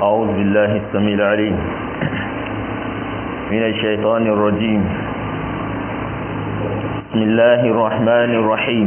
أعوذ بالله السميع العليم من الشيطان الرجيم بسم الله الرحمن الرحيم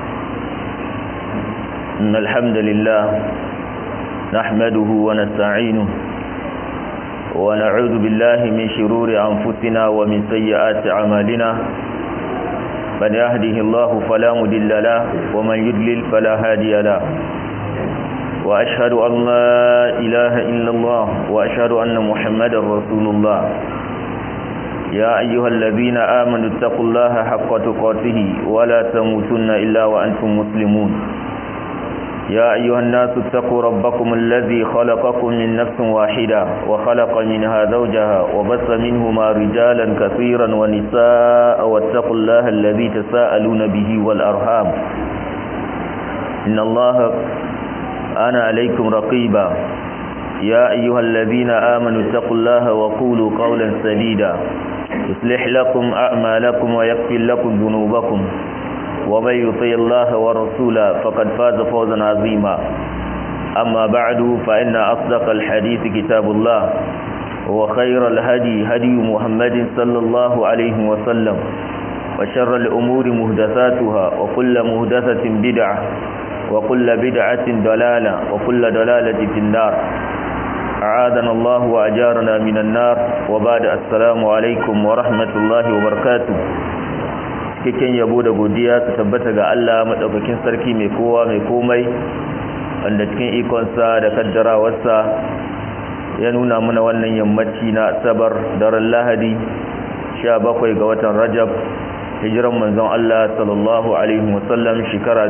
إن الحمد لله نحمده ونستعينه ونعوذ بالله من شرور أنفسنا ومن سيئات أعمالنا من يهده الله فلا مضل له ومن يضلل فلا هادي له وأشهد أن لا إله إلا الله وأشهد أن محمدا رسول الله يا أيها الذين آمنوا اتقوا الله حق تقاته ولا تموتن إلا وأنتم مسلمون يا أيها الناس اتقوا ربكم الذي خلقكم من نفس واحدة وخلق منها زوجها وبث منهما رجالا كثيرا ونساء واتقوا الله الذي تساءلون به والأرحام إن الله أنا عليكم رقيبا يا أيها الذين آمنوا اتقوا الله وقولوا قولا سديدا يصلح لكم أعمالكم ويغفر لكم ذنوبكم ومن يطيع الله ورسوله فقد فاز فوزا عظيما أما بعد فإن أصدق الحديث كتاب الله وخير الهدي هدي محمد صلى الله عليه وسلم وشر الأمور مهدثاتها وكل مهدثة بدعة وكل بدعة ضلالة وكل ضلالة في النار أعاذنا الله وأجارنا من النار وبعد السلام عليكم ورحمة الله وبركاته cikakken yabo da godiya su tabbata ga Allah madaukakin sarki mai kowa mai komai wanda cikin ikonsa da kaddarawarsa ya nuna mana wannan yammaci na asabar daren lahadi 17 ga watan rajab hijiran manzon Allah sallallahu alaihi wasallam shekara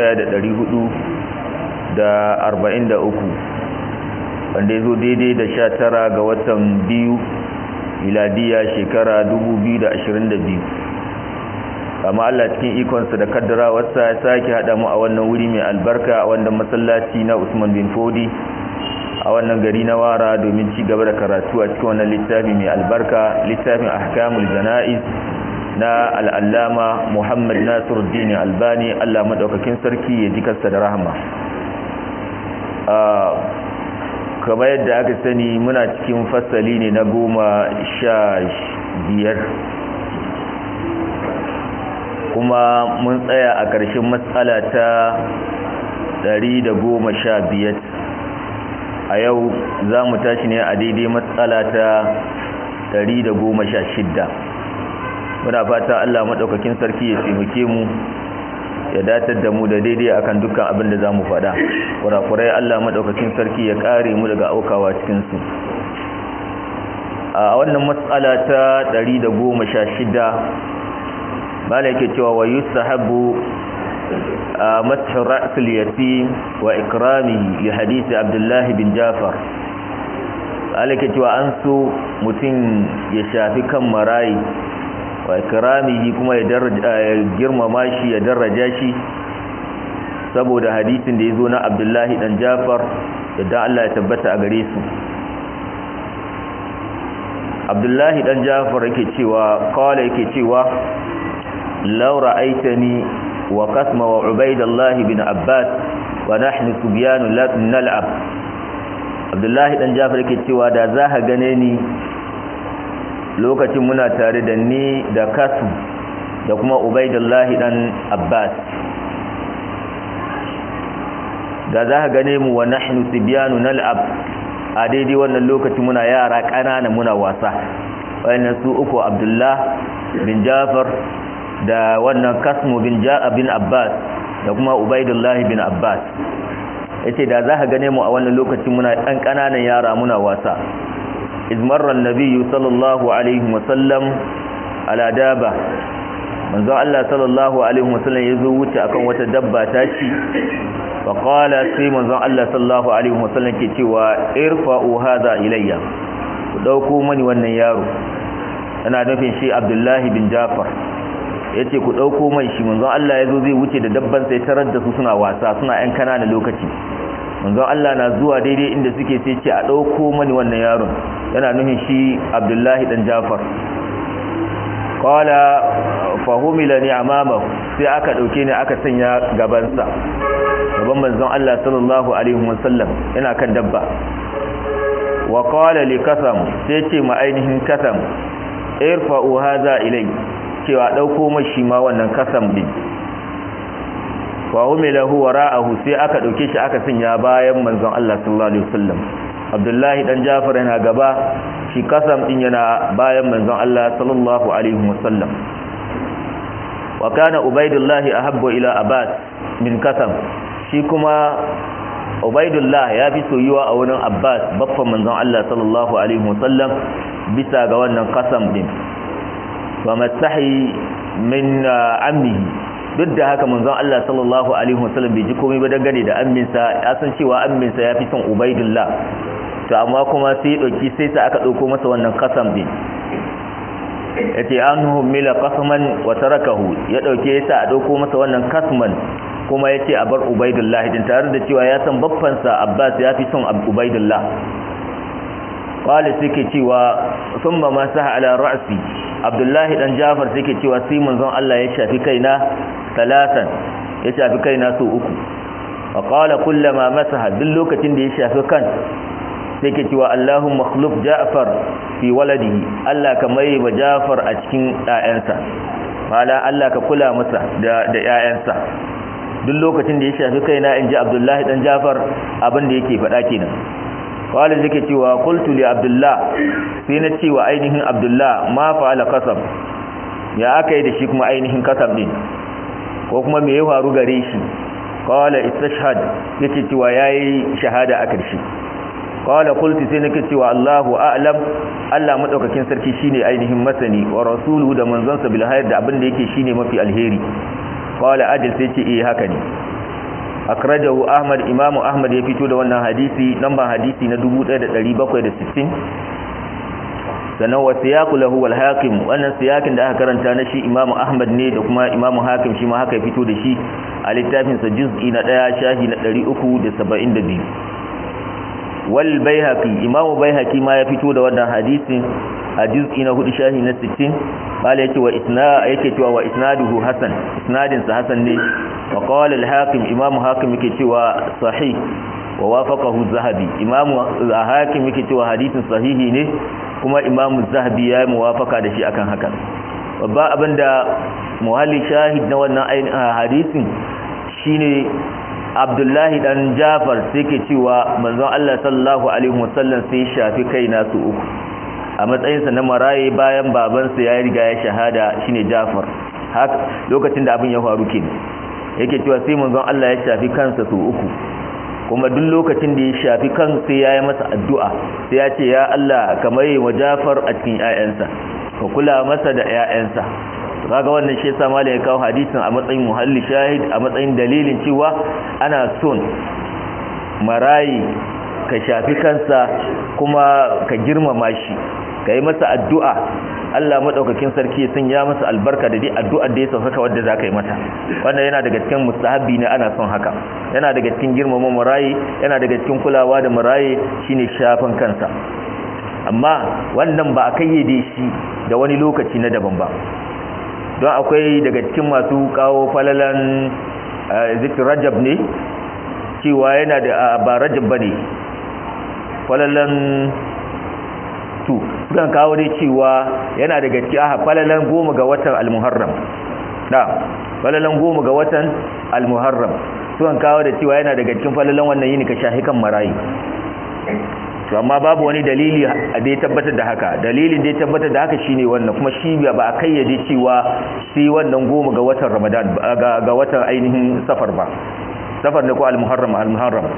1443 wanda ya zo daidai da 19 ga watan biyu miladiya shekara 2022 amma Allah cikin ikonsa da kaddarawarsa ya sake haɗa mu a wannan wuri mai albarka a wannan masallaci na Usman bin Fodi a wannan gari na Wara domin ci gaba da karatu a cikin wannan littafi mai albarka littafin Ahkamul Jana'iz na al'allama Muhammad Nasiruddin Albani Allah madaukakin sarki ya ji kansa da rahama kamar yadda aka sani muna cikin fasali ne na goma sha biyar kuma mun tsaya a ƙarshen matsala ta biyar. a yau za mu tashi ne a daidai matsala ta shidda. muna fata Allah maɗaukakin sarki ya taimake mu ya datar da mu da daidai akan dukkan abin da za mu faɗa kurakurai Allah maɗaukakin sarki ya ƙare mu daga aukawa cikinsu a wannan matsala ta shidda. mala yake cewa wa yustahabbu mashu ra'sul yatim wa ikramihi li hadisi abdullahi bin jafar mala yake cewa an so mutum ya shafi kan marayi wa ikramihi kuma ya girmama shi ya daraja shi saboda hadisin da ya zo na abdullahi dan jafar yadda Allah ya tabbata a gare su abdullahi dan jafar yake cewa kawai yake cewa لو رأيتني وقسم وعبيد الله بن عباس ونحن سبيان نلعب عبد الله dan Jafar yake cewa da za ka gane ni lokacin muna tare da ni da kasu da kuma Ubaidullah dan Abbas da za ka gane mu wa nahnu sibyanu nal'ab a daidai wannan lokacin muna yara ƙanana muna wasa wayannan su uku Abdullah bin Jafar da wannan kasmu bin ja'a bin abbas da kuma ubaidullahi bin abbas yace da za ka gane mu a wannan lokacin muna ɗan ƙananan yara muna wasa izmarran nabiyyu sallallahu alaihi wasallam ala daba manzo Allah sallallahu alaihi wasallam yazo wuce akan wata dabba ta ci fa qala sai manzo Allah sallallahu alaihi wasallam ke cewa irfa'u hadha ilayya ku dauko mani wannan yaro ana nufin shi Abdullahi bin Jafar ya ce ku ɗauko mai shi manzon Allah ya zo zai wuce da dabban sai tarar da su suna wasa suna ‘yan kanana lokaci manzon Allah na zuwa daidai inda suke sai ce a ɗauko mani wannan yaron yana nuhin shi abdullahi ɗan jafar kawala fahimila ne a mamaku sai aka ɗauke ne aka sanya gabansa gaban manzon Allah sallallahu alaihi wasallam yana kan dabba wa qala li kasam sai ce ma ainihin kasam irfa'u hadha ilai cewa dauko mashi ma wannan kasam din wa umilahu wara'ahu sai aka dauke shi aka sanya bayan manzon Allah sallallahu alaihi wasallam Abdullahi dan Jafar yana gaba shi kasam din yana bayan manzon Allah sallallahu alaihi wasallam wa kana Ubaidullah ahabbu ila Abbas min kasam shi kuma Ubaidullah ya fi soyuwa a wurin Abbas baffan manzon Allah sallallahu alaihi wasallam bisa ga wannan kasam din wa mastahi min ammihi duk da haka manzon Allah sallallahu alaihi wasallam bai ji komai ba dangane da amminsa ya san cewa amminsa ya fi son Ubaidullah to amma kuma sai ya dauki sai sa aka dauko masa wannan kasam din yace anhu mila qasman wa tarakahu ya dauke yasa a dauko masa wannan kasman kuma yace a bar Ubaidullah din tare da cewa ya san baffansa Abbas ya fi son Ubaidullah qala suke cewa thumma masaha ala ra'si Abdullahi dan Jafar suke cewa sai manzon Allah ya shafi kaina talatan ya shafi kaina su uku wa qala kullama masaha duk lokacin da ya shafi kan sai ke cewa Allahumma khluf Ja'far fi waladihi Allah ka mai wa Ja'far a cikin ƴaƴansa mala Allah ka kula masa da da ƴaƴansa duk lokacin da ya shafi kaina inji Abdullahi dan Ja'far abin da yake faɗa kenan qala zake cewa qultu li Abdullah sai na cewa ainihin Abdullah ma fa'ala qasam ya aka yi da shi kuma ainihin kasam din ko kuma me ya faru gare shi qala istashhad yace cewa yayi shahada a karshe qala qultu sai nake cewa Allahu a'lam Allah madaukakin sarki shine ainihin masani wa rasuluhu da manzonsa bil hayr da abin da yake shine mafi alheri qala adil sai ce eh haka ne akrajahu ahmad imamu ahmad ya fito da wannan hadisi namba hadisi na 1760 sannan wa siyaqu lahu wal hakim wannan siyakin da aka karanta na shi imamu ahmad ne da kuma imamu hakim shi ma haka ya fito da shi a littafin sa juz'i na 1 shahi na 372 wal baihaqi imamu baihaqi ma ya fito da wannan hadisin a juz'i na 4 shahi na 60 bala yake wa isna yake cewa wa isnaduhu hasan isnadin sa hasan ne wa qala al hakim imamu hakim yake cewa sahih wa wafaqahu zahabi imamu hakim yake cewa hadisin sahihi ne kuma imamu zahabi ya yi muwafaka da shi akan haka babba abinda muhalli shahid na wannan hadisin shine abdullahi dan jafar sai ke cewa manzon Allah sallallahu alaihi wasallam sai shafi kaina su uku a matsayinsa na maraye bayan babansa ya riga ya shahada shine jafar haka lokacin da abin ya faru kenan yake cewa sai manzon Allah ya shafi kansa su uku kuma duk lokacin da ya shafi kan sai ya yi masa addu'a sai ya ce ya Allah kamar yi wa Jafar a cikin ‘ya'yansa ka kula masa da ‘ya'yansa kaga wannan shi yasa malai ya kawo hadisin a matsayin muhalli shahid a matsayin dalilin cewa ana son marayi ka shafi kansa kuma ka girmama shi ka yi masa addu'a Allah maɗaukakin sarki sun ya masa albarka da dai addu'ar da ya saukaka wadda za ka yi mata wannan yana daga cikin mustahabbi ne ana son haka yana daga cikin girmama marayi yana daga cikin kulawa da marayi shine shafin kansa amma wannan ba a kayyade shi da wani lokaci na daban ba don akwai daga cikin masu kawo falalan zikir rajab ne cewa yana da ba rajab ba ne falalan tu sukan kawo dai cewa yana daga cikin aha falalan goma ga watan al-muharram da falalan goma ga watan al-muharram sukan kawo da cewa yana daga cikin falalan wannan yini ka shahi kan marayi to amma babu wani dalili da ya tabbatar da haka dalilin da ya tabbatar da haka shine wannan kuma shi ba a kayyade cewa sai wannan goma ga watan ramadan ga watan ainihin safar ba safar ne ko al-muharram al-muharram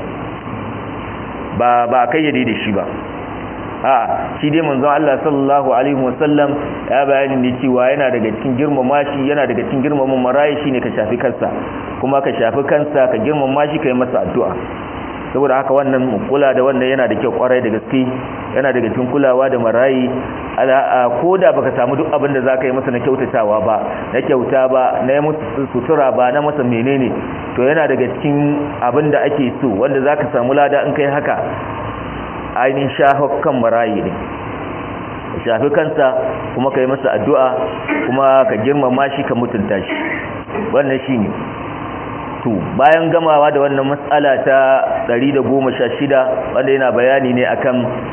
ba ba kayyade da shi ba a shi dai manzon Allah sallallahu alaihi wasallam ya bayani ne cewa yana daga cikin girmama shi yana daga cikin girmama marayi shine ka shafi kansa kuma ka shafi kansa ka girmama shi kai masa addu'a saboda haka wannan kula da wannan yana da kyau kwarai da gaske yana daga cikin kulawa da marayi ko da baka samu duk abin da zaka yi masa na kyautatawa ba na kyauta ba na yi musu sutura ba na masa menene to yana daga cikin abin da ake so wanda zaka samu lada in kai haka ainihin shafakan marayi ne shafi kansa kuma ka yi masa addu'a kuma ka girmama shi ka mutunta shi wannan shi ne to bayan gamawa da wannan matsala ta 116 wanda yana bayani ne akan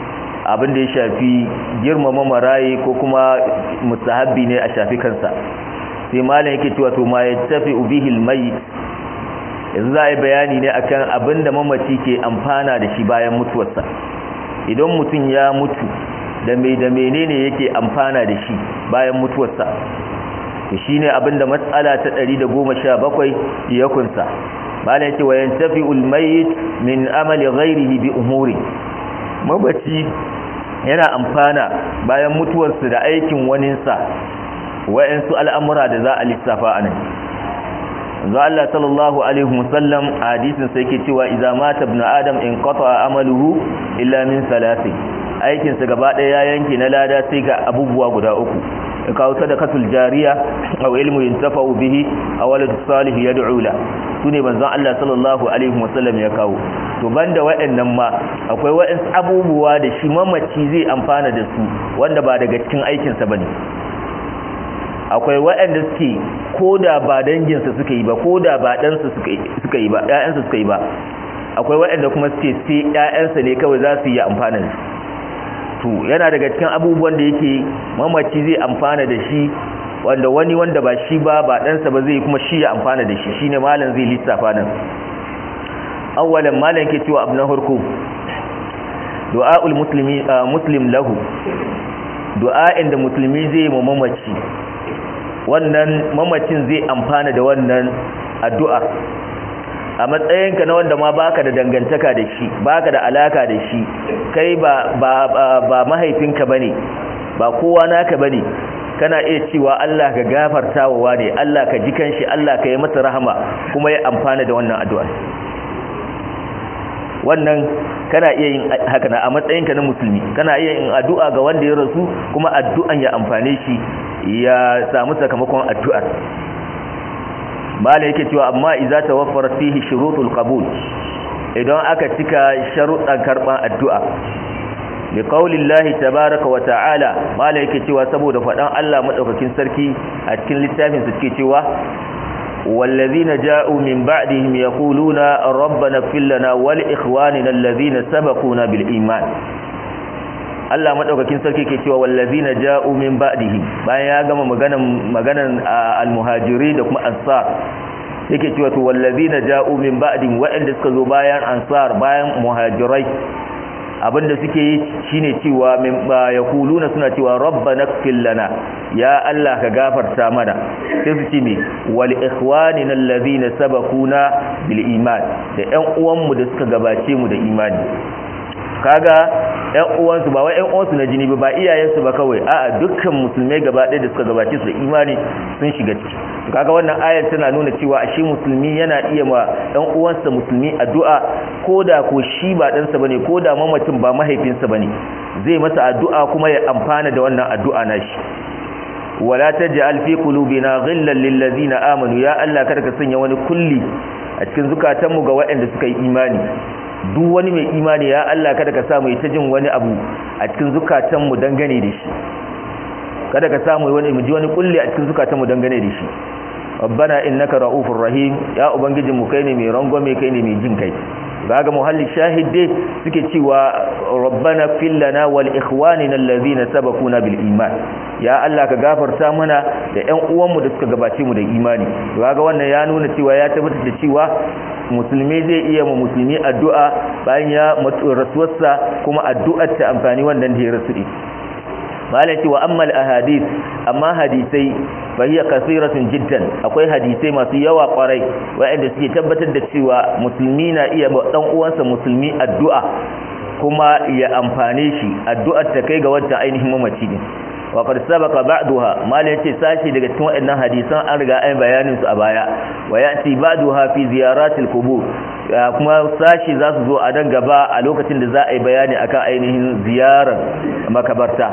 abin da ya shafi girmama marayi ko kuma mustahabbi ne a shafi kansa sai malam yake cewa to ma yattafi bihi almayit yanzu za a yi bayani ne akan abin da mamaci ke amfana da shi bayan mutuwarsa idan mutum ya mutu da mai da menene yake amfana da shi bayan mutuwarsa to shine abin da matsala ta 117 ya kunsa malam yake wayan tafi ulmayit min amali ghairihi bi umuri mabaci yana amfana bayan mutuwarsa da aikin waninsa wa'ansu al'amura da za a lissafa anan yanzu Allah sallallahu alaihi wasallam a hadisin sai yake cewa idza mata ibn adam in qata amaluhu illa min salasi aikin sa gaba daya ya yanke na lada sai ga abubuwa guda uku kawo sadaqatul jariya aw ilmu yuntafa'u bihi aw walad salih yad'u la sune manzon Allah sallallahu alaihi wasallam ya kawo to banda waɗannan ma akwai waɗansu abubuwa da shi mamaci zai amfana da su wanda ba daga cikin aikin sa bane akwai waɗanda suke ko da ba danginsa suka yi ba ko da ba ɗansa suka yi ba ‘ya'yansa suka yi ba akwai waɗanda kuma suke sai ‘ya'yansa ne kawai za su yi amfana da to yana daga cikin abubuwan da yake mamaci zai amfana da shi wanda wani wanda ba shi ba ba ɗansa ba zai kuma shi ya amfana da shi shine malam zai lissafa nan awwalan malam ke cewa abu na farko du'a'ul muslimi muslim lahu du'a'in da musulmi zai ma mamaci wannan mamacin zai amfana da wannan addu'a a matsayinka na wanda ma baka da dangantaka da shi baka da alaka da shi kai ba ba ba mahaifinka bane ba kowa naka bane kana iya cewa Allah ka gafarta wa wane Allah ka ji kanshi Allah ka yi masa rahama kuma ya amfana da wannan addu'a wannan kana iya yin haka na a matsayinka na musulmi kana iya yin addu'a ga wanda ya rasu kuma addu'an ya amfane shi ya samu sakamakon addu'ar malai yake cewa amma idza tawaffara fihi shurutul qabul idan aka cika sharuɗan karban addu'a bi qaulillahi tabaaraka wa ta'ala malai yake cewa saboda fadan Allah madaukakin sarki a cikin littafin su suke cewa والذين جاءوا من بعدهم يقولون ربنا اغفر لنا ولإخواننا الذين سبقونا بالإيمان Allah madaukakin sarki ke cewa wallazina ja'u min ba'dihi bayan ya gama maganan maganan almuhajiri da kuma ansar yake cewa to wallazina ja'u min ba'dihim wa'anda suka zo bayan ansar bayan muhajirai abinda suke yi shine cewa min yaquluna suna cewa rabbana ighfir lana ya Allah ka gafarta mana sai su ce me wal ikhwanina allazina sabaquna bil iman da ƴan uwanmu da suka gabace mu da imani kaga ƴan uwansu ba wai ƴan uwansu na jini ba ba iyayensu ba kawai a'a dukkan musulmai gaba ɗaya da suka gabace su da imani sun shiga ciki kaga wannan ayar tana nuna cewa ashe musulmi yana iya ma ɗan uwansa musulmi addu'a koda ko shi ba ɗansa bane koda mamacin ba mahaifinsa bane zai masa addu'a kuma ya amfana da wannan addu'a nashi wala taj'al fi qulubina ghillan lil ladzina amanu ya Allah kada ka sanya wani kulli a cikin zukatanmu ga waɗanda suka yi imani duk wani mai imani ya Allah kada ka samu ita jin wani abu a cikin zukatanmu dangane da shi kada ka samu wani mu ji wani kulli a cikin zukatanmu dangane da shi rabbana innaka raufur rahim ya ubangijinmu kai ne mai rangwame kai ne mai jin kai kaga muhalli shahid dai suke cewa rabbana fil lana wal ikhwanina allazina sabaquna bil iman ya Allah ka gafarta mana da ƴan uwanmu da suka gabace mu da imani kaga wannan ya nuna cewa ya tabbatar da cewa musulmi zai iya mu musulmi addu'a bayan ya mutu rasuwarsa kuma addu'ar ta amfani wannan da ya rasu din malati wa amma al ahadith amma hadisai fahiya kasiratun jiddan akwai hadisai masu yawa kwarai waɗanda suke tabbatar da cewa musulmi na iya ba dan uwansa musulmi addu'a kuma ya amfane shi addu'ar ta kai ga wancan ainihin mamaci ne wa qad sabaqa ba'daha mal yace sashi daga cikin waɗannan hadisan an riga an bayanin su a baya wa yati ba'daha fi ziyaratil qubur kuma sashi za su zo a dan gaba a lokacin da za a yi bayani akan ainihin ziyarar makabarta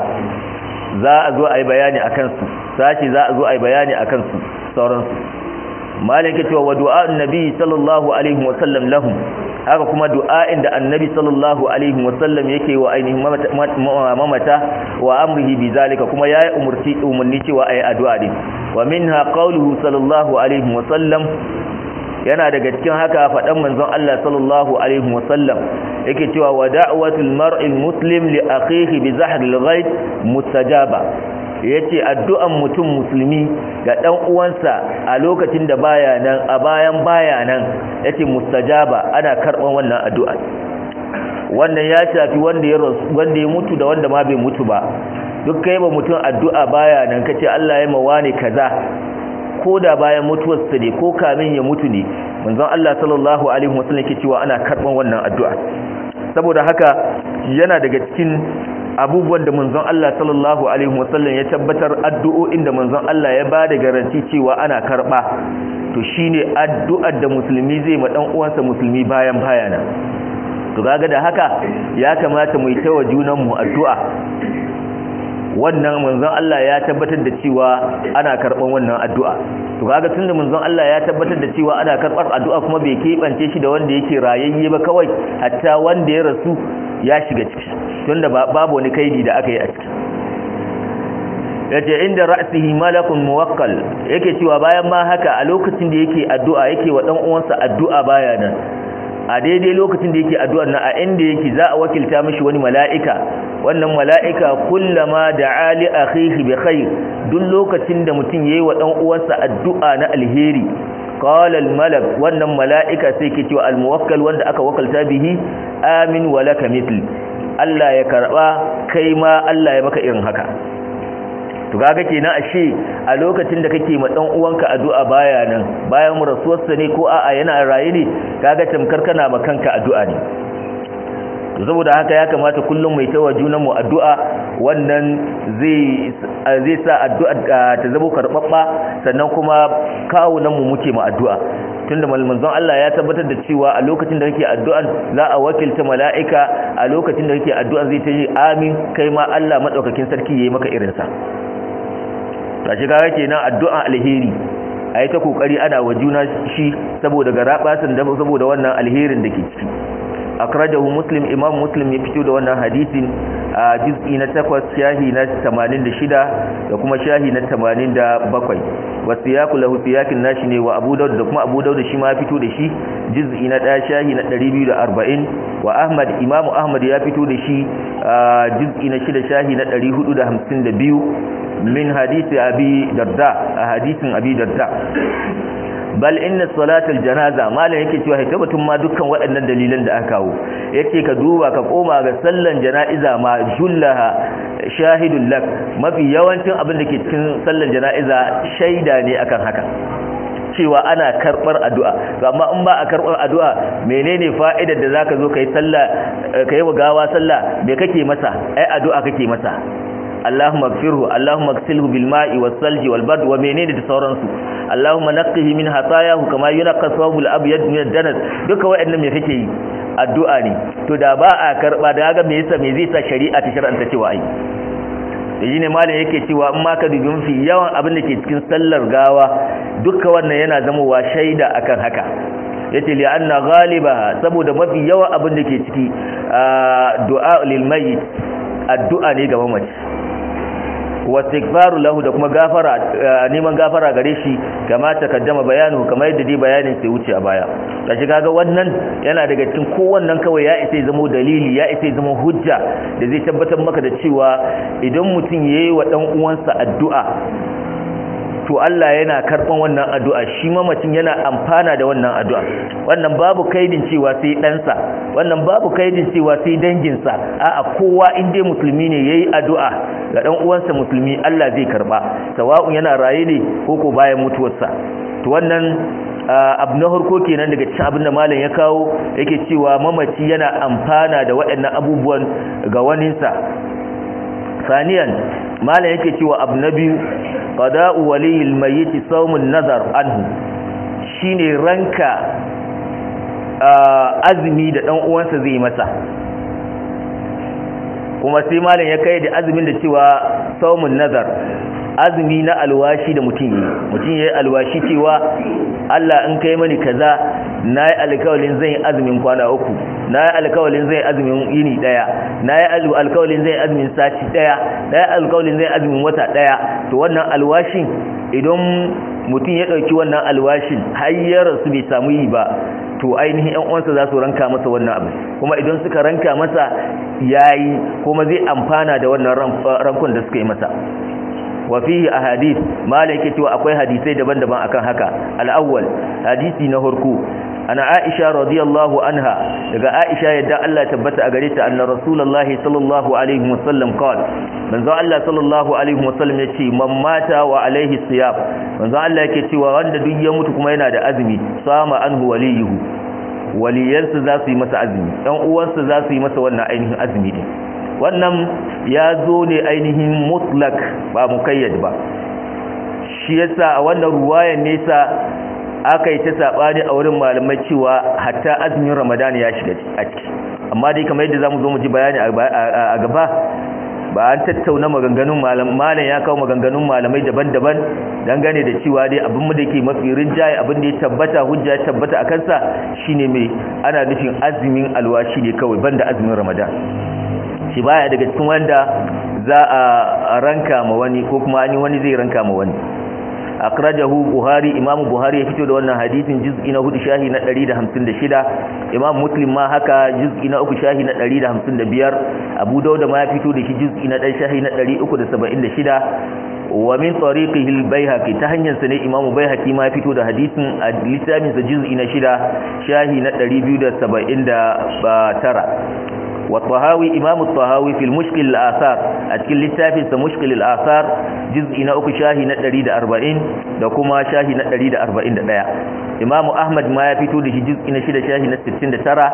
za a zo a yi bayani a kansu sashi za a zo a yi bayani a kansu sauransu malin ke cewa wa du'a'un nabi sallallahu alaihi wasallam lahum haka kuma du'a'in da annabi sallallahu alaihi wasallam yake wa ainihin mamata wa amrihi bi zalika kuma yayi umurti umarni cewa ayi addu'a din wa minha qawluhu sallallahu alaihi wasallam yana daga cikin haka faɗan manzon Allah sallallahu alaihi wasallam yake cewa wa da'watul mar'il muslim li akhihi bi zahril ghaib mustajaba yace addu'an mutum musulmi ga dan uwansa a lokacin da baya nan a bayan baya nan yace mustajaba ana karban wannan addu'a wannan ya shafi wanda ya wanda ya mutu da wanda ma bai mutu ba duk kai ba mutum addu'a baya nan kace Allah ya mawa ne kaza ko da bayan mutuwarsa ne ko kamin ya mutu ne manzon Allah sallallahu alaihi wasallam yake cewa ana karban wannan addu'a saboda haka yana daga cikin abubuwan da manzon Allah sallallahu alaihi wasallam ya tabbatar addu'o'in da manzon Allah ya bada garanti cewa ana karba to shine addu'ar da musulmi zai ma dan uwansa musulmi bayan bayana to kaga da haka ya kamata mu yi tawa junan mu addu'a wannan manzon Allah ya tabbatar da cewa ana karban wannan addu'a to kaga tunda manzon Allah ya tabbatar da cewa ana karbar addu'a kuma bai kebance shi da wanda yake rayayye ba kawai hatta wanda ya rasu ya shiga ciki tunda babu wani kaidi da aka yi a ciki yace inda ra'sihi malakun muwakkal yake cewa bayan ma haka a lokacin da yake addu'a yake wa dan uwansa addu'a baya nan a daidai lokacin da yake addu'ar nan a inda yake za a wakilta mishi wani mala'ika wannan mala'ika kullama da'a li akhihi bi khair duk lokacin da mutum yayi wa dan uwansa addu'a na alheri qala al malak wannan mala'ika sai ke cewa al muwakkal wanda aka wakalta bihi amin wa laka mithl Allah ya karba kai ma Allah ya maka irin haka to kaga kenan ashe a lokacin da kake ma dan uwanka addu'a baya nan bayan rasuwarsa ne ko a'a yana raye ne kaga tamkar kana ma kanka addu'a ne to saboda haka ya kamata kullum mai tawa junan mu addu'a wannan zai zai sa addu'a ta zama karbabba sannan kuma kawunan mu muke ma addu'a tunda manzon Allah ya tabbatar da cewa a lokacin da kake addu'an za a wakilta mala'ika a lokacin da kake addu'an zai ta yi amin kai ma Allah madaukakin sarki yayi maka irin sa tashi kaga kenan addu'a alheri ayi ta kokari ana wa juna shi saboda garabasin da saboda wannan alherin da ke ciki akrajahu muslim imam muslim ya fito da wannan hadisin a juz'i na 8 shahi na 86 da kuma shahi na 87 wasiyaqu lahu siyakin nashi ne wa abu daud da kuma abu daud shi ma ya fito da shi juz'i na 1 shahi na 240 wa ahmad imam ahmad ya fito da shi juz'i na 6 shahi na 452 min hadisi abi darda a hadisin abi darda bal inna salatul janaza malam yake cewa hita batun ma dukkan waɗannan dalilan da aka kawo yake ka duba ka koma ga sallan jana'iza ma jullaha shahidul lak mafi yawancin abin da ke cikin sallan jana'iza shaida ne akan haka cewa ana karbar addu'a to amma in ba a karbar addu'a menene fa'idar da zaka zo kai sallah kai wa gawa sallah me kake masa ai addu'a kake masa Allahumma gfirhu Allahumma gsilhu bil ma'i was salji wal bard wa menene da sauransu Allahumma naqqihi min hatayahu kama yunqqa thawbul abyad min ad-danas duka waɗannan me kake yi addu'a ne to da ba a karba da ga me yasa me zai sa shari'a ta shar'anta cewa ai yaji ne malam yake cewa in ma ka dubi mafi yawan abin da ke cikin sallar gawa duka wannan yana zama wa shaida akan haka yace li anna ghalibaha saboda mafi yawan abin da ke ciki du'a lil mayyit addu'a ne ga mamaci wastighfaru lahu da kuma gafara neman gafara gare shi kama takaddama bayanu kamar yadda dai bayanin sai wuce a baya kashi kaga wannan yana daga cikin kowannan kawai ya isa zama dalili ya isa zama hujja da zai tabbatar maka da cewa idan mutum yayi wa dan uwansa addu'a to Allah yana karban wannan addu'a shi mamacin yana amfana da wannan addu'a wannan babu kaidin cewa sai ɗansa wannan babu kaidin cewa sai danginsa a'a kowa in dai musulmi ne yayi addu'a ga dan uwansa musulmi Allah zai karba sawa'un yana raye ne ko ko bayan mutuwarsa to wannan abu na harko kenan daga cikin abin da malam ya kawo yake cewa mamaci yana amfana da waɗannan abubuwan ga waninsa saniyan malam yake cewa abu na biyu qada'u waliyil mayyit sawmun nazar anhu shine ranka azumi da dan uwansa zai masa kuma sai malam ya kai da azumin da cewa saumun nazar azumi na alwashi da mutum yi mutum ya yi alwashi cewa Allah in kai mani kaza na yi alkawalin zai azumin kwana uku na yi alkawalin zai azumin yini daya na yi alkawalin zai azumin sati daya na yi alkawalin zai azumin wata daya to wannan alwashin idan mutum ya ɗauki wannan alwashin har ya rasu bai samu yi ba to ainihin yan uwansa za su ranka masa wannan abu kuma idan suka ranka masa yayi kuma zai amfana da wannan rankon da suka yi masa wa fihi ahadith malai yake cewa akwai hadisai daban-daban akan haka al-awwal hadisi na farko ana Aisha radiyallahu anha daga Aisha yadda Allah tabbata a gare ta anna rasulullahi sallallahu alaihi wasallam qala manzo Allah sallallahu alaihi wasallam yace man mata wa alaihi siyam manzo Allah yake cewa wanda duk ya mutu kuma yana da azumi sama anhu waliyuhu waliyansa za su yi masa azumi ɗan uwansa za su yi masa wannan ainihin azumi din wannan ya zo ne ainihin mutlak ba mukayyad ba shi yasa a wannan ruwayan nesa aka yi ta saɓani a wurin malamai cewa hatta azumin ramadan ya shiga a ciki amma dai kamar yadda za mu zo mu ji bayani a gaba ba an tattauna maganganun malam ya kawo maganganun malamai daban-daban dangane da cewa dai abin da ke mafi rinjaye abin da ya tabbata hujja ya tabbata a kansa shine mai ana nufin azumin alwashi ne kawai banda azumin ramadan shi baya daga cikin wanda za a ranka ma wani ko kuma ani wani zai ranka ma wani akrajahu buhari imam buhari ya fito da wannan hadisin juz'i na 4 shahi na 156 imam muslim ma haka juz'i na 3 shahi na 155 abu dauda ma ya fito da shi juz'i na 1 shahi na 376 wa min tariqihi al-baihaqi ta hanyar sa ne imam baihaqi ma ya fito da hadisin a littafin sa juz'i na 6 shahi na 279 والطهاوي إمام الطهاوي في المشكل الآثار أتكل للتافي سمشكل الآثار جزء نأك شاهي نتريد أربعين دكما شاهي نتريد أربعين دقاء إمام أحمد ما يفتو دش جزء نشيد شاهي نتستين ترى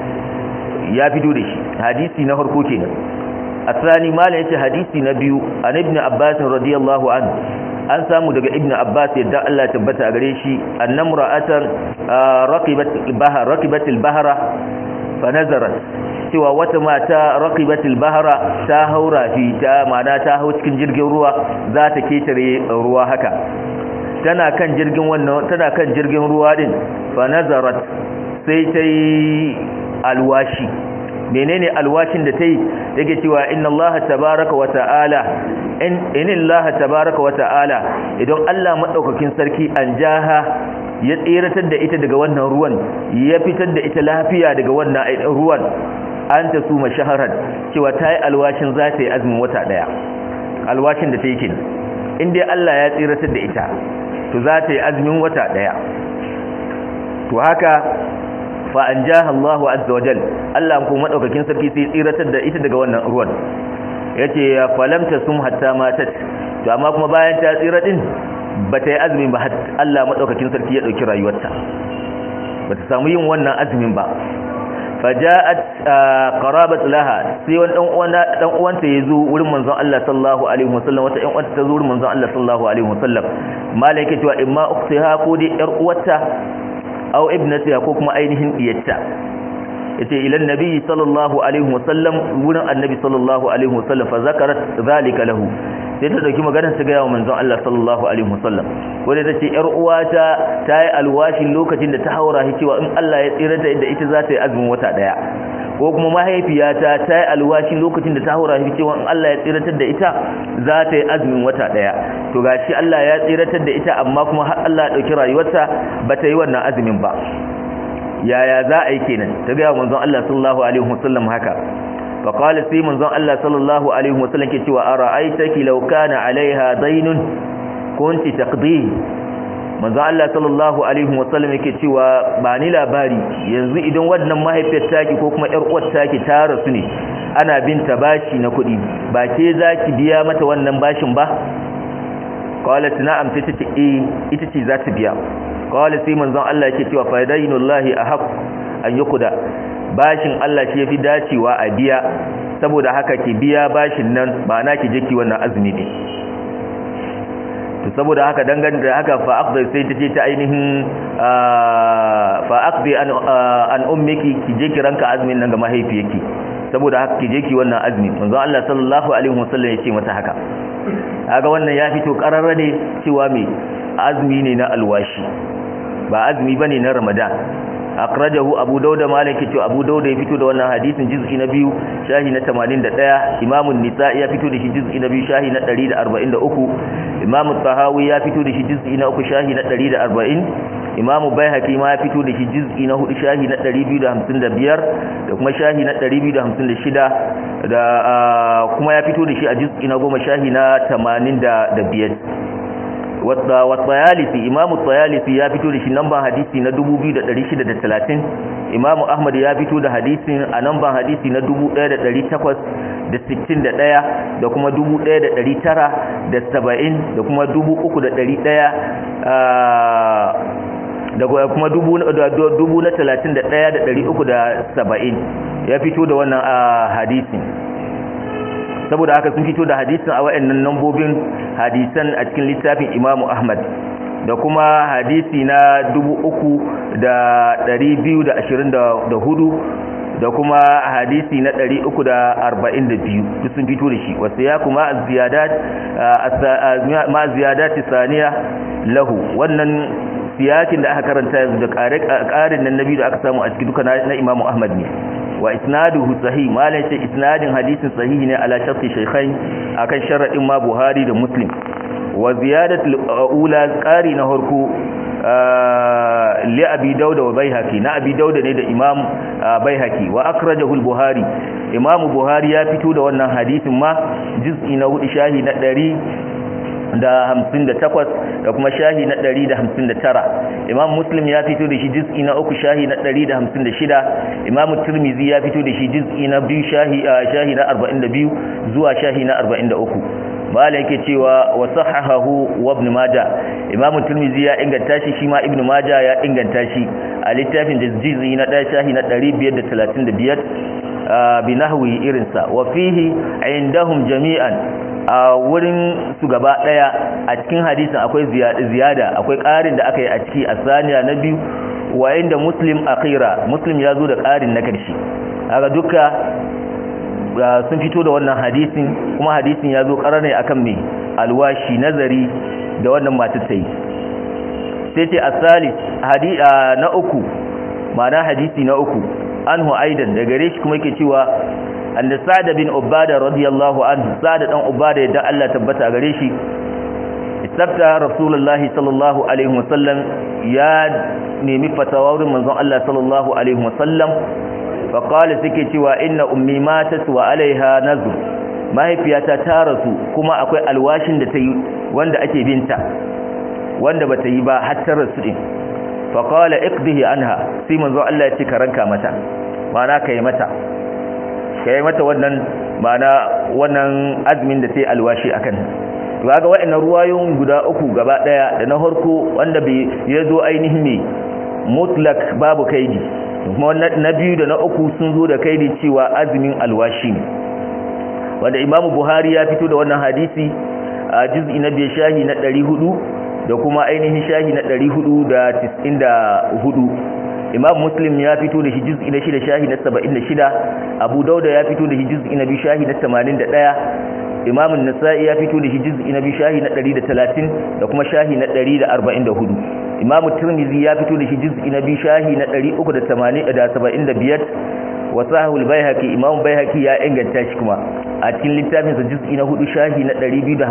يفتو دش حديثي نهر كوتين الثاني ما ليس حديثي نبي عن ابن عباس رضي الله عنه an samu daga ibnu abbas yadda Allah tabbata a gare shi annamra'atan raqibat bahar raqibat al-bahra fa nazarat cewa wata mata raqibatul bahra ta haura fi ta mana ta hau cikin jirgin ruwa za ta ketare ruwa haka tana kan jirgin wannan tana kan jirgin ruwa din fa nazarat sai ta yi alwashi menene alwashin da ta yi yake cewa inna allaha tabaraka wa ta'ala in inna tabaraka wa ta'ala idan Allah madaukakin sarki an jaha ya tsiratar da ita daga wannan ruwan ya fitar da ita lafiya daga wannan ruwan an ta su mashaharar cewa ta yi alwashin za ta yi azumin wata ɗaya alwashin da ta yi kin inda Allah ya tsiratar da ita to za ta yi azumin wata ɗaya to haka fa an ja Allahu azza wajal Allah ko madaukakin sarki sai tsiratar da ita daga wannan ruwan yace ya falamta sum hatta matat to amma kuma bayan ta tsira din bata yi azumin ba Allah madaukakin sarki ya dauki rayuwarta bata samu yin wannan azumin ba faja'at qarabat laha sai wani dan uwan dan uwanta yazo wurin manzon Allah sallallahu alaihi wasallam wata ɗan uwanta ta zo wurin manzon Allah sallallahu alaihi wasallam malaike cewa imma ukhtiha ko dai yar uwarta aw ibnatiha ko kuma ainihin diyarta yace ila annabi sallallahu alaihi wasallam wurin annabi sallallahu alaihi wasallam fa zakarat zalika lahu sai ta dauki maganar ta ga yawa manzon Allah sallallahu alaihi wasallam wanda tace yar uwata ta yi alwashin lokacin da ta haura shi cewa in Allah ya tsira da ita za ta yi azumin wata daya ko kuma mahaifiyata ta yi alwashin lokacin da ta haura shi cewa in Allah ya tsiratar da ita za ta yi azumin wata daya to gashi Allah ya tsiratar da ita amma kuma har Allah ya dauki rayuwarta ba ta yi wannan azumin ba yaya za a yi kenan ta ga manzon Allah sallallahu alaihi wasallam haka فقال سي منزon Allah sallallahu alaihi wasallam ke cewa ara'aitaki law kana alaiha daynun kunti taqdi manzon Allah sallallahu alaihi wasallam yake cewa ba ni labari yanzu idan wannan mahaifiyar taki ko kuma yar uwar taki ta rasu ne ana binta bashi na kuɗi ba ke zaki biya mata wannan bashin ba qalat na'am sai ta ce eh ita ce za ta biya qala sai manzon Allah yake cewa fa daynullahi ahaq an yuqda bashin Allah shi yafi dacewa a biya saboda haka ki biya bashin nan ba na ki je ki wannan azumi ne to saboda haka dangane da haka fa aqdi sai tace ta ainihin fa aqdi an an ummiki ki je ki ranka azumin nan ga mahaifiyarki saboda haka ki je ki wannan azumi manzo Allah sallallahu alaihi wasallam ya ce mata haka kaga wannan ya fito kararra ne cewa me azumi ne na alwashi ba azumi bane na Ramadan akrajahu abu dauda malaki ce abu dauda ya fito da wannan hadisin juz'i na biyu shahi na 81 imamun nisa ya fito da shi juz'i na biyu shahi na 143 imamu tahawi ya fito da shi juz'i na uku shahi na 140 imamu baihaqi ma ya fito da shi juz'i na hudu shahi na 255 da kuma shahi na 256 da kuma ya fito da shi a juz'i na goma shahi na 85 watsayalisi imamu tsayalisi ya fito da shi namban hadisi na 2630 imamu ahmad ya fito da hadisin a namban hadisi na 1861 da kuma 1970 da kuma 3100 da kuma dubu na talatin da ɗaya da ɗari uku da saba'in ya fito da wannan hadisin saboda haka sun fito da hadisin a wa'annan nambobin hadisan a cikin littafin imamu ahmad da kuma hadisi na dubu uku da ɗari biyu da ashirin da hudu da kuma hadisi na ɗari uku da arba'in da biyu duk sun fito da shi wasu ya kuma ma ziyadati saniya lahu wannan siyakin da aka karanta yanzu da ƙarin nan nabi da aka samu a cikin duka na imamu ahmad ne wa isnaduhu sahih malan shi isnadin hadisin sahihi ne ala sharti shaykhain akan sharadin ma buhari da muslim wa ziyadatul ula qari na harku li abi dauda wa baihaqi na abi dauda ne da imam baihaqi wa akhrajahu al-buhari imam buhari ya fito da wannan hadisin ma juz'i na hudu shahi na 100 da hamsin da takwas da kuma shahi na ɗari da hamsin da tara imam muslim ya fito da shi jiz'i na uku shahi na ɗari da hamsin da shida imam turmizi ya fito da shi jiz'i na biyu shahi na arba'in da biyu zuwa shahi na arba'in da uku bala yake cewa wa sahahahu wa ibn majah imam turmizi ya inganta shi shi ma ibn majah ya inganta shi a littafin da jiz'i na ɗaya shahi na ɗari biyar da talatin da biyar bi nahwi irinsa wa fihi indahum jami'an a wurin su gaba daya a cikin hadisin akwai ziyada akwai ƙarin da aka yi a ciki a saniya na biyu wayin da muslim akhira muslim ya zo da ƙarin na karshe haka duka sun fito da wannan hadisin kuma hadisin ya zo ƙarar ne akan mai alwashi nazari da wannan matar ta yi sai ce asalis na uku ma'ana hadisi na uku anhu aidan da gare shi kuma yake cewa anda sa'ad bin ubada radiyallahu anhu sa'ad dan ubada yadda Allah tabbata gare shi istafta rasulullahi sallallahu alaihi wasallam ya nemi fatawa wurin manzon Allah sallallahu alaihi wasallam fa qala take cewa inna ummi matat wa alaiha nazr mahaifiyata ta rasu kuma akwai alwashin da ta yi wanda ake binta wanda bata yi ba har ta rasu din fa qala iqdihi anha sai manzon Allah ya ce ka ranka mata ma'ana kai mata ka yi mata wannan mana wannan azumin da ta yi alwashi a kan ga waɗannan ruwayoyin guda uku gaba ɗaya da na harko wanda bai ya zo ainihin ne mutlak babu kaidi kuma na biyu da na uku sun zo da kaidi cewa azumin alwashi ne wanda imamu buhari ya fito da wannan hadisi a juz'i na biyar shahi na ɗari hudu da kuma ainihin shahi na ɗari hudu da tis'in da hudu imam muslim ya fito da shi juz'i na shida shahi na saba'in da shida abu dauda ya fito da shi juz'i na biyu shahi na tamanin da ɗaya imam nasa'i ya fito da shi juz'i na biyu shahi na ɗari da talatin da kuma shahi na ɗari da arba'in da hudu imam tirmidhi ya fito da shi juz'i na biyu shahi na ɗari uku da tamanin da saba'in da biyar wa sahihul baihaqi imam baihaqi ya inganta shi kuma a cikin littafin sa juz'i na hudu shahi na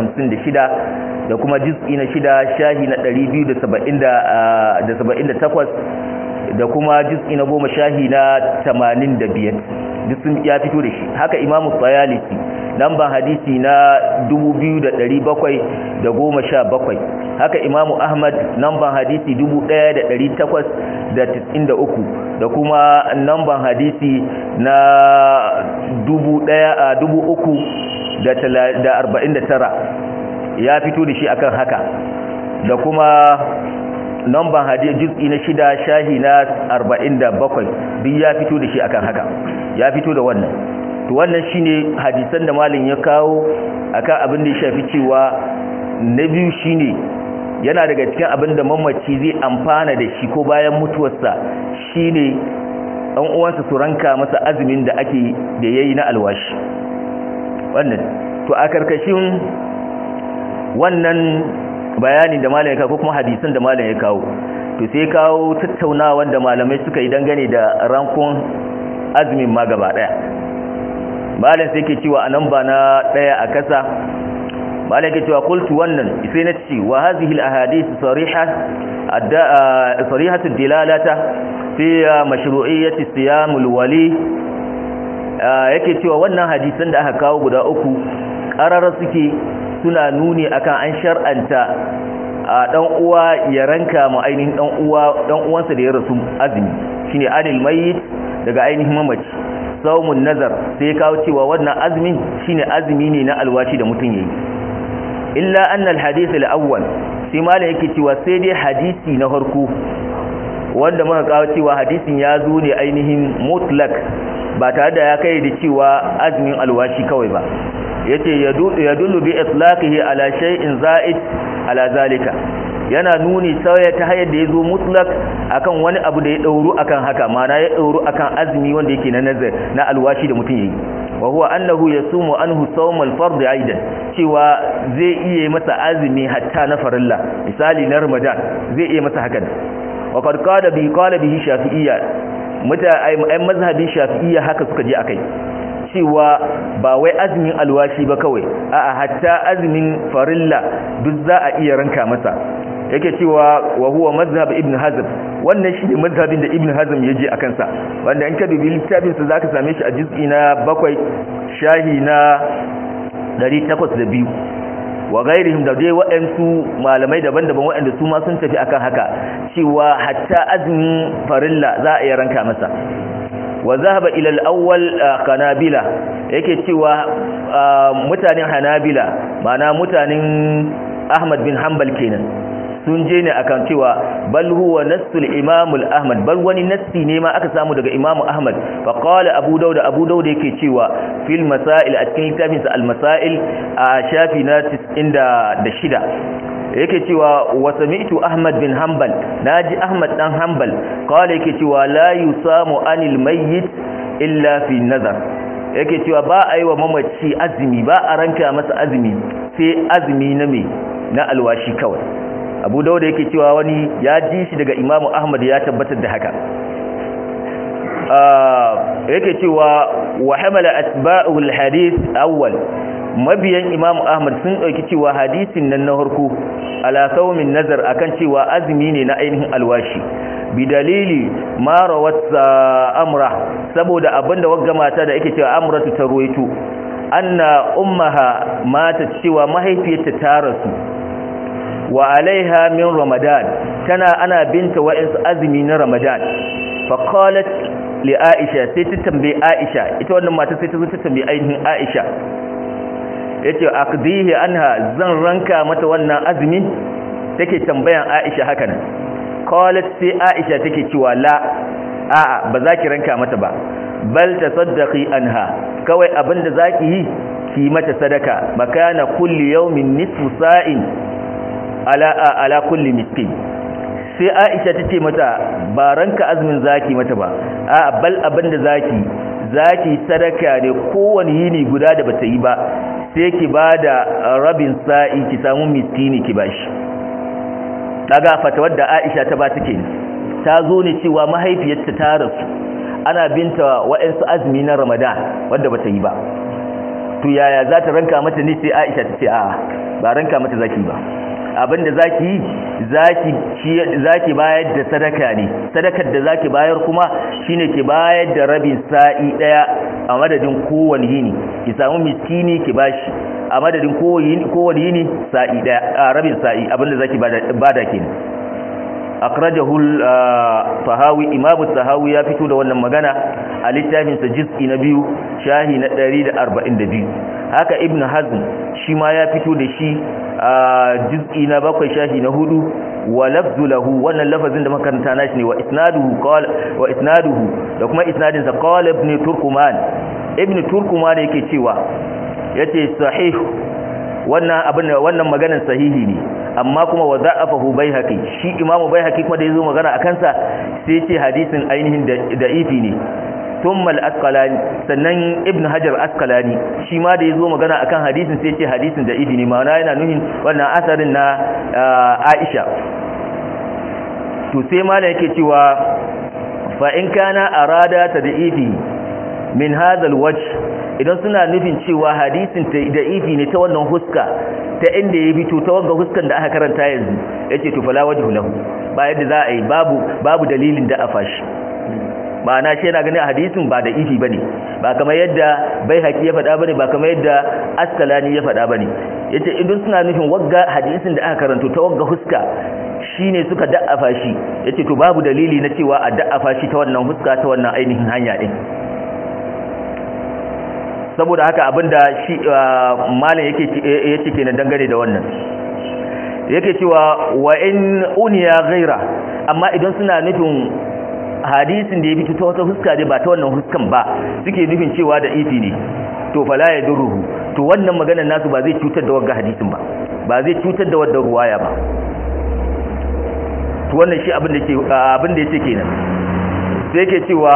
256 da kuma juz'i na shida shahi na 278 da kuma juz'i na goma shahi na 85 duk sun ya fito da shi haka imam tsayalisi lamban hadisi na 2717 haka imam ahmad lamban hadisi 1893 da kuma namban hadisi na 3,349 ya fito da shi akan haka da kuma namban hadisi juz'i na shida shahi na 47 duk ya fito da shi akan haka ya fito da wannan to wannan shine hadisan da malin ya kawo akan abin da ya shafi cewa na biyu shine yana daga cikin abin da mamaci zai amfana da shi ko bayan mutuwarsa shine ɗan uwansa su ranka masa azumin da ake da yayi na alwashi wannan to a karkashin wannan bayani da malam ya kawo kuma hadisin da malam ya kawo to sai kawo tattaunawa da malamai suka yi dangane da rankon azumin ma gaba daya malam sai ke cewa anan ba na daya a kasa malam ke cewa qultu wannan sai na ce wa hadhihi al ahadith sariha sarihatu dilalata fi mashru'iyyati siyam al wali yake cewa wannan hadisan da aka kawo guda uku qarara suke suna nuni akan an shar'anta a dan uwa ya ranka mu ainihin dan uwa dan uwansa da ya rasu azumi shine anil mayyit daga ainihin mamaci saumun nazar sai kawo cewa wannan azumin shine azumi ne na alwashi da mutum yayi illa anna alhadith alawwal sai malam yake cewa sai dai hadisi na farko wanda muka kawo cewa hadisin ya zo ne ainihin mutlak ba tare da ya kai da cewa azumin alwashi kawai ba yace yadullu bi itlaqihi ala shay'in za'id ala zalika yana nuni sauya ta hayar da yazo mutlaq akan wani abu da ya dauru akan haka mana ya dauru akan azumi wanda yake na nazar na alwashi da mutum yayi wa huwa annahu yasumu anhu sawm al-fard aidan cewa zai iya masa azumi hatta na farilla misali na ramadan zai iya masa hakan wa qad qala bi qala bihi shafi'iyya muta ay mazhabin shafi'iyya haka suka je akai cewa ba wai azumin alwashi ba kawai a'a hatta azumin farilla duk za a iya ranka masa yake cewa wa huwa mazhab ibn hazm wannan shi ne mazhabin da ibn hazm ya je a kansa wanda in ka dubi littafin sa zaka same shi a juz'i na bakwai shahi na 802 wa gairihim da dai waɗansu malamai daban-daban waɗanda su ma sun tafi akan haka cewa hatta azumin farilla za a iya ranka masa wa zahaba ila al-awwal hanabila yake cewa mutanen hanabila mana mutanen ahmad bin hanbal kenan sun je ne akan cewa bal huwa nassul imam ahmad bal wani nassi ne ma aka samu daga imam ahmad fa qala abu daud abu daud yake cewa fil masail a cikin littafin sa al masail a shafi na 96 yake cewa wa sami'tu ahmad bin hanbal naji ahmad dan hanbal qala yake cewa la yusamu anil mayyit illa fi nazar yake cewa ba a yi wa mamaci azumi ba a ranka masa azumi sai azumi na me na alwashi kawai abu dauda yake cewa wani ya ji shi daga imamu ahmad ya tabbatar da haka yake cewa wa hamala asba'ul hadith awwal mabiyan imamu ahmad sun dauki cewa hadisin nan na harko ala saumin nazar akan cewa azumi ne na ainihin alwashi bi dalili ma rawat amra saboda abinda wagga mata da yake cewa amratu ta ruwaito anna ummaha mata cewa mahaifiyarta ta rasu wa alaiha min ramadan tana ana binta wa'insu azumi na ramadan fa qalat li aisha sai ta tambaye aisha ita wannan mata sai ta zo ta tambaye ainihin aisha yace aqdihi anha zan ranka mata wannan azumi take tambayan aisha hakan qalat sai aisha take cewa la a'a ba za ki ranka mata ba bal tasaddaqi anha kawai abinda zaki yi ki mata sadaka makana kulli yawmin nisfu sa'in ala ala kulli miskin sai Aisha tace mata ba ranka azumin zaki mata ba a bal abinda zaki zaki sadaka ne kowane yini guda da bata yi ba sai ki bada rabin sa'i ki samu miskini ki bashi daga fatawar da Aisha ta ba take ta zo ne cewa mahaifiyarta ta rasu ana binta wa'ansu azumi na Ramadan wanda bata yi ba to yaya za ta ranka mata ne sai Aisha ta ce a ba ranka mata zaki ba abinda zaki yi zaki zaki bayar da sadaka ne sadakar da zaki bayar kuma shine ki bayar da rabin sa'i daya a madadin kowane yini ki samu miskini ki bashi a madadin kowane yini sa'i daya rabin sa'i abinda zaki bada kenan akhrajahu al-tahawi imamu tahawi ya fito da wannan magana a littafin sa juz'i na biyu shahi na 142 haka ibnu hazm shi ma ya fito da shi a juz'i na bakwai shahi na hudu wa lafzu lahu wannan lafazin da makaranta nashi ne wa isnaduhu qala wa isnaduhu da kuma isnadin sa qala ibn turkuman ibn turkuman yake cewa yace sahih wannan abin wannan maganar sahihi ne amma kuma wa za'afahu baihaqi shi imamu baihaqi kuma da yazo magana akan sa sai ya ce hadisin ainihin da ifi ne thumma al-asqalani sannan ibn hajar asqalani shi ma da yazo magana akan hadisin sai ya ce hadisin da ifi ne ma'ana yana nuhin wannan asarin na Aisha to sai ma yake cewa fa in kana arada tad'ifi min hadha al-wajh idan suna nufin cewa hadisin da ifi ne ta wannan huska ta inda ya fito ta wanga huskan da aka karanta yanzu yace to fala wajhu lahu ba yadda za a yi babu babu dalilin da a fashi ma'ana shi yana ganin hadisin ba da ifi bane ba kamar yadda bai haƙi ya faɗa bane ba kamar yadda askalani ya faɗa bane yace idan suna nufin wagga hadisin da aka karanto ta wagga huska shine suka da'afa shi yace to babu dalili na cewa a da'afa shi ta wannan huska ta wannan ainihin hanya din saboda haka abinda shi malam yake yace kenan dangane da wannan yake cewa wa in uniya ghaira amma idan suna nufin hadisin da ya fito ta wata huska ne ba ta wannan huskan ba suke nufin cewa da ifi ne to fala ya duruhu to wannan maganar nasu ba zai cutar da wagga hadisin ba ba zai cutar da wadda ruwaya ba to wannan shi abin da ke abin da yake kenan sai yake cewa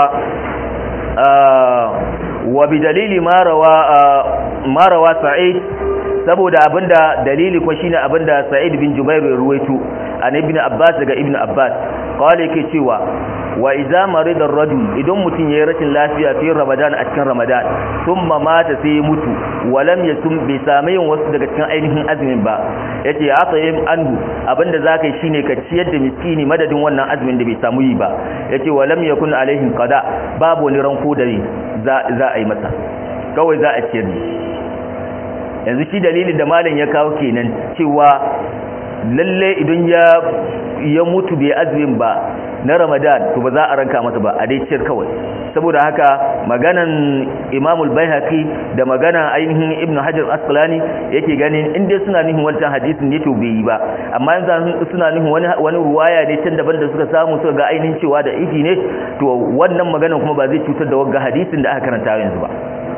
wa bi dalili ma rawa ma rawa sa'id saboda abinda dalili ko shine abinda sa'id bin jubair ya ruwaito an ibn abbas daga ibn abbas qala yake cewa wa idza marida ar-rajul idan mutun yayi rashin lafiya fi ramadan a cikin ramadan thumma mata sai mutu walam yasum bi samayin wasu daga cikin ainihin azumin ba yace ya tsayim anhu abinda zakai shine ka ciyar da miskini madadin wannan azumin da bai samu yi ba yace walam yakun alaihim qada babu wani ranko da za za a yi masa kawai za a ciyar ne yanzu shi dalilin da malam ya kawo kenan cewa lalle idan ya ya mutu bai azumin ba na ramadan to ba za a ranka masa ba a dai ciyar kawai saboda haka maganan imamul baihaqi da magana ainihin ibnu hajar asqalani yake ganin in dai suna nihin wancan hadisin ne to bai yi ba amma yanzu suna nihin wani wani ruwaya ne can daban da suka samu suka ga ainihin cewa da ifi ne to wannan maganan kuma ba zai cutar da wagga hadisin da aka karanta yanzu ba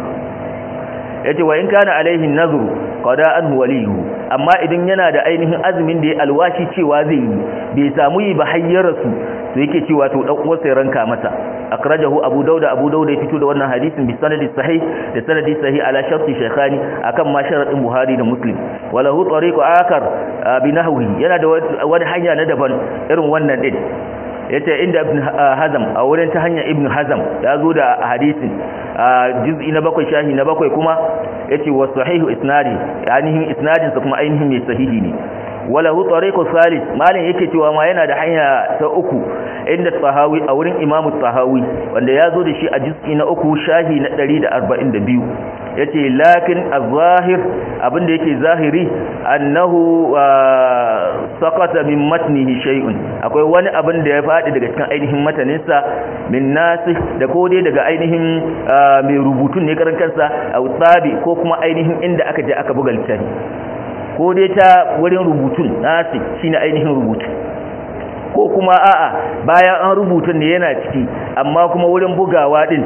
yace wa in kana alaihi nazru qada'an waliyuhu amma idan yana da ainihin azumin da ya alwashi cewa zai yi bai samu yi ba hayyarsu to yake cewa to dan uwarsa ya ranka masa akrajahu abu dauda abu dauda ya fito da wannan hadisin bi sanadi sahih da sanadi sahih ala sharti shaykhani akan ma sharadin buhari da muslim walahu tariqu akar bi nahwi yana da wani hanya na daban irin wannan din yace inda ibn hazam a wurin ta hanyar ibn hazam ya zo da hadisin juz'i na bakwai shahi na bakwai kuma yace wa sahihu isnadi ainihin isnadin sa kuma ainihin mai sahihi ne wala hu tariqu salis malin yake cewa ma yana da hanya ta uku inda tahawi a wurin imamu tahawi wanda ya zo da shi a juz'i na uku shahi na 142 yace lakin az-zahir abinda yake zahiri annahu saqata min matnihi shay'un akwai wani abin da ya fadi daga cikin ainihin mataninsa min nasikh da ko dai daga ainihin mai rubutun ne karan kansa au tsabi ko kuma ainihin inda aka je aka buga littafi ko dai ta wurin rubutun nasikh shine ainihin rubutu ko kuma a'a bayan an rubuta ne yana ciki amma kuma wurin bugawa din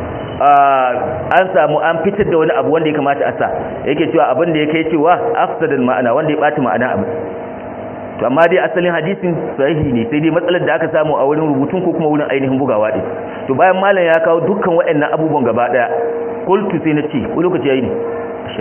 an samu an fitar da wani abu wanda ya kamata a sa yake cewa abin da ya kai cewa afsadal ma'ana wanda ya bata ma'ana abu to amma dai asalin hadisin sahihi ne sai dai matsalar da aka samu a wurin rubutun ko kuma wurin ainihin bugawa din to bayan malam ya kawo dukkan waɗannan abubuwan gaba daya qultu sai na ce ko lokaci yayi ne sha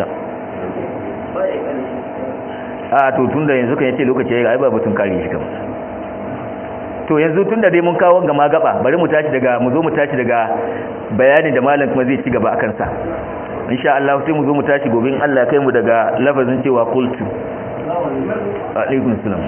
a to tunda yanzu kan yace lokaci yayi ai ba batun kare shi kamar to yanzu tun da dai mun kawo gama gaba bari mu tashi daga mu zo mu tashi daga bayanin da malam kuma zai ci gaba akan sa insha Allah sai mu zo mu tashi gobe in Allah ya kai mu daga lafazin cewa qultu alaikum salam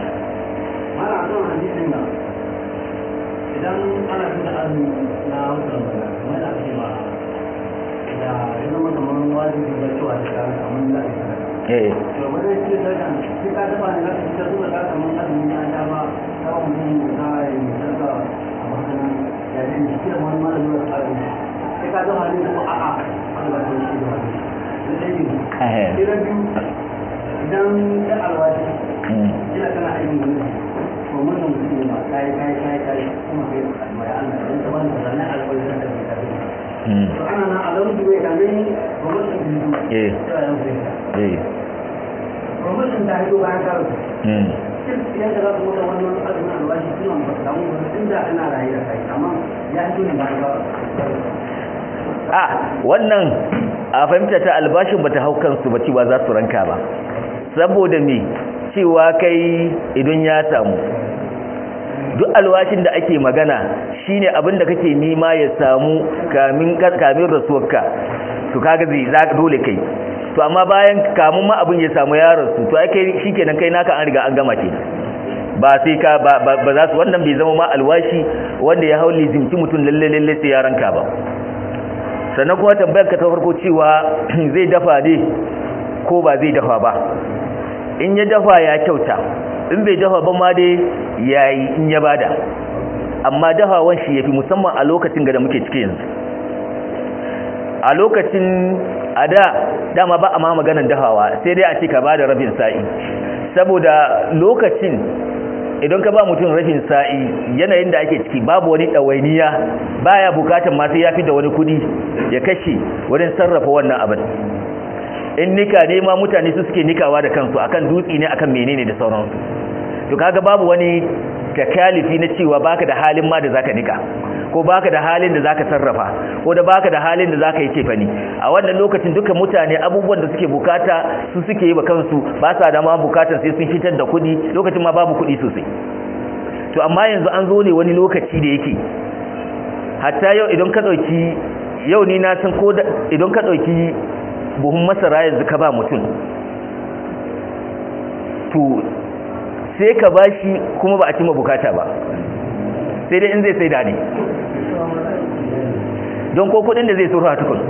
idan ana fita azumi na wutar bana kuma da ake ba da ya zama kamar wajibi da cewa da kan kamar da ake sadaka eh to wani shi da kan shi ka dafa ne zaka fita zuwa ka kamar azumi ya da ba kawai mutum na yi sadaka a masanan ya ne shi da wani malamin da tsari sai ka dafa ne ko a'a aka ba ta shi da wani sai ne eh sai na biyu idan ya alwaji ina kana aikin wani to mun mutum ne ma kai kai kai kai kuma kai mai Allah dan ta bani da nan alwaji da kai kai to ana na alamun da bai kame ni ba mutum ne eh sai ya wuce eh ba mutum albashin ta hito bayan karo mm idan ka za ka mutu wannan azumin albashi suna ba ka samu wani inda ana rayu da kai amma ya hito ne bayan karo a wannan a fahimta ta albashin bata hau kansu ba cewa za su ranka ba saboda me cewa kai idan ya samu duk alwashin da ake magana shine abin da kake nima ya samu kamin kamin rasuwarka to kaga zai za dole kai to amma bayan kamun ma abin ya samu ya rasu to ai kai shikenan kai naka an riga an gama kenan ba sai ka ba ba za su wannan bai zama ma alwashi wanda ya hauli zimci mutum lalle lalle sai ya ranka ba sannan kuma tambayar ka ta farko cewa zai dafa ne ko ba zai dafa ba in ya dafa ya kyauta in bai dafa ba ma dai yayi in ya bada amma dafawan shi yafi musamman a lokacin da muke ciki yanzu a lokacin a da dama ba a ma maganar dafawa sai dai a ce ka bada rabin sa'i saboda lokacin idan ka ba mutum rashin sa'i yanayin da ake ciki babu wani ɗawainiya baya bukatan ma sai ya fi da wani kudi ya kashe wurin sarrafa wannan abin in nika ne ma mutane su suke nikawa da kansu akan dutse ne akan menene da sauransu to kaga babu wani takalifi na cewa baka da halin ma da zaka nika ko baka da halin da zaka sarrafa ko da baka da halin da zaka yi cefani a wannan lokacin duka mutane abubuwan da suke bukata su suke yi ba kansu ba sa da ma bukatar sai sun fitar da kuɗi lokacin ma babu kuɗi sosai to amma yanzu an zo ne wani lokaci da yake hatta yau idan ka ɗauki yau ni na san ko idan ka ɗauki buhun masara yanzu ka ba mutum to sai ka bashi kuma ba a cima bukata ba sai dai in zai sai da ne don ko kudin da zai surfa tukun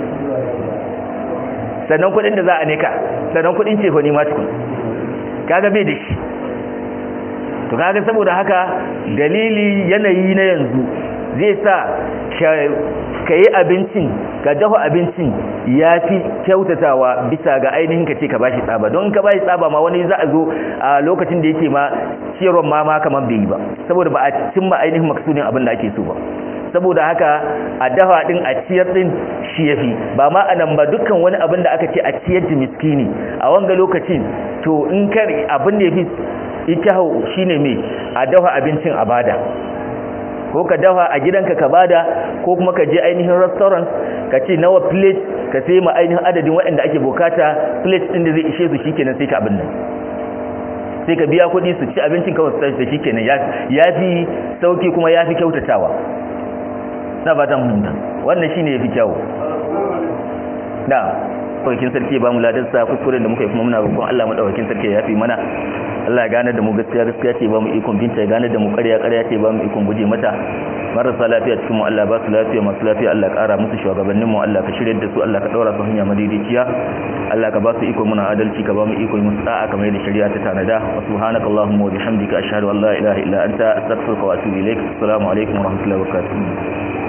sannan kudin da za a neka sannan kudin cefo ne ma tukun kaga bai da shi to kaga saboda haka dalili yanayi na yanzu zai sa ka yi abincin ka dafa abincin ya fi kyautatawa bisa ga ainihin ka ce ka bashi tsaba don ka bashi tsaba ma wani za a zo a lokacin da yake ma ciyarwar ma ma kamar bai yi ba saboda ba a cimma ainihin maksudin abin da ake so ba saboda haka a dafa din a ciyar din shi yafi ba ma anan ba dukkan wani abin da aka ce a ciyar da miskini a wanga lokacin to in kar abin da yafi ita shine me a dafa abincin a bada ko ka dafa a gidanka ka bada ko kuma ka je ainihin restaurant ka ce nawa plate ka sai ma ainihin adadin waɗanda ake bukata plate ɗin da zai ishe su shikenan sai ka abin nan sai ka biya kuɗi su ci abincin kawai su tashi da shikenan ya fi sauki kuma ya fi kyautatawa na fatan mun wannan shine ya fi kyawu na ɗaukakin sarki ya ba mu ladarsa kuskuren da muka yi kuma muna roƙon Allah maɗaukakin sarki ya yafi mana Allah ya gane da mu gaskiya gaskiya ce ba mu ikon binta ya gane da mu ƙarya ƙarya ce ba mu ikon guje mata marasa lafiya cikin mu Allah ba su lafiya masu lafiya Allah ƙara musu shugabannin mu Allah ka shirya da su Allah ka ɗaura su hanya madaidaiciya Allah ka ba su iko muna adalci ka ba mu iko musu da'a kamar yadda shari'a ta tanada wa subhanakallahumma wa bihamdika ashhadu an la ilaha illa anta astaghfiruka wa atubu ilaik assalamu alaikum wa rahmatullahi wa barakatuh